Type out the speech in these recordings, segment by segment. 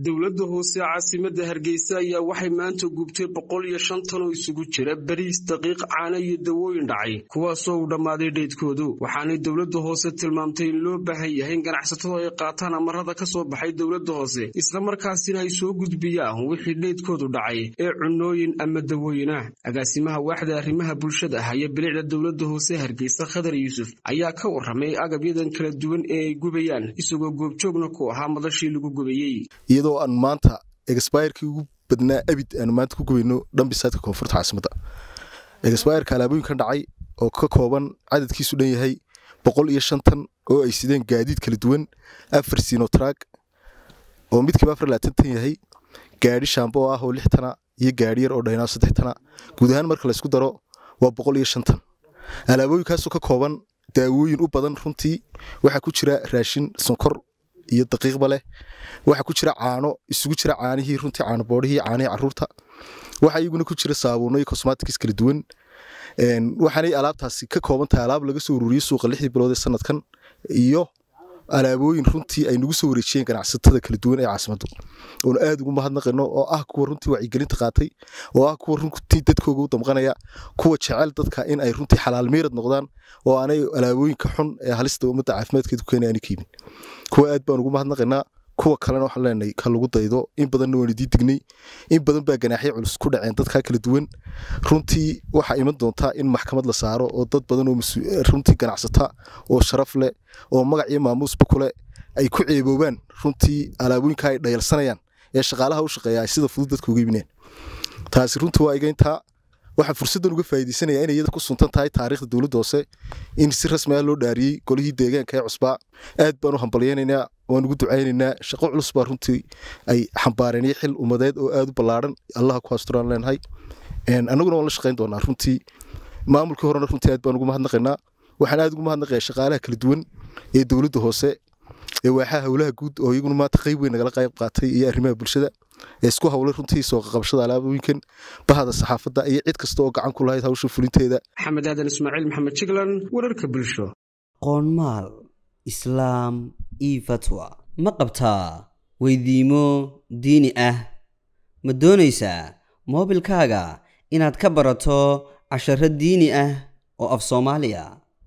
dowladda hoose caasimada hargeysa ayaa waxay maanta gubtay boqol iyo shan tan oo isugu jira bariis daqiiq caano iyo dawooyin dhacay kuwaasoo uu dhammaaday dheydkoodu waxaanay dowladda hoose tilmaamtay in loo baahan yahay in ganacsatadu ay qaataan amarada ka soo baxay dowladda hoose islamarkaasina ay soo gudbiyaan wixii dheydkoodu dhacay ee cunooyin ama dawooyin ah agaasimaha waaxda arrimaha bulshada ah iyo bilicda dowladda hoose hargeysa khadar yuusuf ayaa ka warramay agabyadan kala duwan ee ay gubayaan isagoo goobjoogna ku ahaa madashii lagu gubayey iyadoo aan maanta exbirkii ugu badnaa abid aanu maanta ku gubayno dhambisaadka koonfurta caasimada exbirka alaabooyinkan dhacay oo ka kooban cadadkiisu dhan yahay boqol iyo shantan oo ay sideen gaadiid kala duwan afar sinotrag oo midkiiba afar laatan yahay gaadhi shaambo ah oo lix tana iyo gaadhi yar oo dhaynaa saddex tana guud ahaan marka laysku daro waa boqol iyo shantan alaabooyinkaasoo ka kooban daawooyin u badan runtii waxaa ku jira raashin sonkor iyo daqiiqba leh waxaa ku jira caano isugu jira caanihii runtii caano boodhihii caanihii caruurta waxaa iyaguna ku jira saabuuno iyo cosmatics kala duwan waxaanay alaabtaasi ka kooban tahay alaab laga soo ururiyey suuqa lixdii bilood ee sanadkan iyo alaabooyin runtii ay nagu soo wareejiyeen ganacsatada kala duwan ee caasimaddu oonu aad ugu mahadnaqino oo ah kuwa runtii wacyigelinta qaatay oo ah kuwa runtii dadkooga u damqanaya kuwa jecel dadka in ay runtii xalaal miirad noqdaan oo aanay alaabooyinka xun ee halista ummadda caafimaadkeeda ku keenay aanay kiibin kuwa aad baan ugu mahadnaqaynaa kuwa kalena waxaan leenahay ka lagu daydo in badanna waan idii dignay in badan baa ganaaxyo culus ku dhaceen dadkaa kala duwan runtii waxaa iman doontaa in maxkamad la saaro oo dad badan oo runtii ganacsata oo sharaf leh oo magac iyo maamuusba kule ay ku ceeboobaan runtii alaabooyinka ay dhayalsanayaan ee shaqaalaha u shaqeeya ay sida fudud dadka uga iibineen taasi runtii waa iga intaa waxaan fursaddan uga faa'iidaysanaya inay iyada ku suntan tahay taariikhda dowladda hoose in si rasmi ah loo dhaariyey golihii deegaanka ee cusbaa aad baan u hambalyaynaynaa waan ugu ducaynaynaa shaqo culus baa runtii ay xambaareen iyo xil ummadeed oo aad u ballaadhan allaha ku asturaan leenahay annaguna waan la shaqayn doonaa runtii maamulkii horena runtii aad baan ugu mahadnaqaynaa waxaan aad ugu mahadnaqayaa shaqaalaha kala duwan ee dowladda hoose ee waaxaha howlaha guud oo iyaguna maanta qayb weyn nagala qayb qaatay iyo arrimaha bulshada ee isku howlay runtii soo qaqabashada alaabooyinkan bahada saxaafadda iyo cid kasta oo gacan ku lahayd hawsha fulinteeda maxamed aadan ismaaciil maxamed jiglan wararka bulsho qoonmaal islaam io fatwa ma qabtaa weydiimo diini ah ma doonaysaa moobilkaaga inaad ka barato casharo diini ah oo af soomaaliya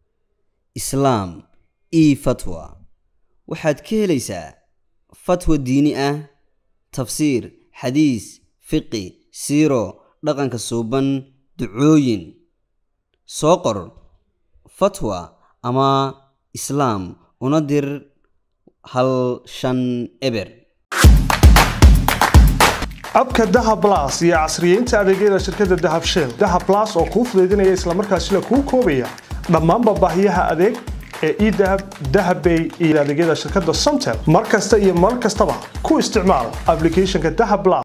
islaam io fatwa waxaad ka helaysaa fatwa diini ah tafsiir xadiis fiqi siiro dhaqanka suuban ducooyin soo qor fatwa ama islaam una dir hal shan eber abka dahab las iyo casriyeynta adeegyada shirkadda dahab shell dahab las oo kuu fudaydinaya islamarkaasina kuu koobaya dhammaanba baahiyaha adeeg ee edahab dahabbay iyo adeegyada shirkadda somtel mar kasta iyo mar kastaba ku isticmaal ablicathonka dahab las